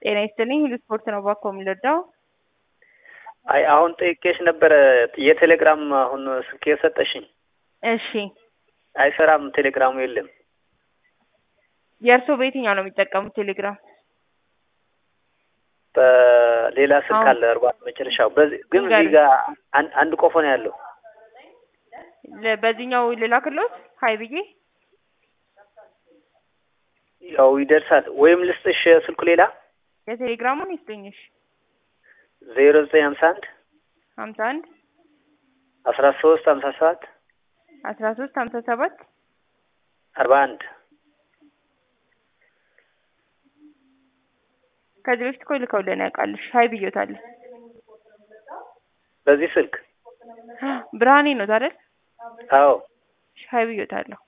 ጤና ይስጥልኝ ሁሉ ስፖርት ነው እባክዎ የሚረዳው? አይ አሁን ጠይቄሽ ነበረ የቴሌግራም አሁን ስልክ የሰጠሽኝ እሺ አይሰራም፣ ቴሌግራሙ የለም። የእርስዎ በየትኛው ነው የሚጠቀሙት ቴሌግራም? በሌላ ስልክ አሁን- አለ እርባት መጨረሻው በዚህ ግን እዚህ ንገሪኝ። ጋር አን- አንድ ቆፎ ነው ያለው። ለ- በዚህኛው ልላክልዎት ሀይ ብዬ ያው ይደርሳል ወይም ልስጥሽ ስልኩ ሌላ የቴሌግራሙን ይስጥኝሽ ዜሮ ዘጠኝ ሀምሳ አንድ ሀምሳ አንድ አስራ ሶስት ሀምሳ ሰባት አስራ ሶስት ሀምሳ ሰባት አርባ አንድ ከዚህ በፊት እኮ ልከውልን ያውቃልሽ ሀይ ብዬዎታለሁ በዚህ ስልክ ብርሃኔ ነው አይደል አዎ ሀይ ብዬዎታለሁ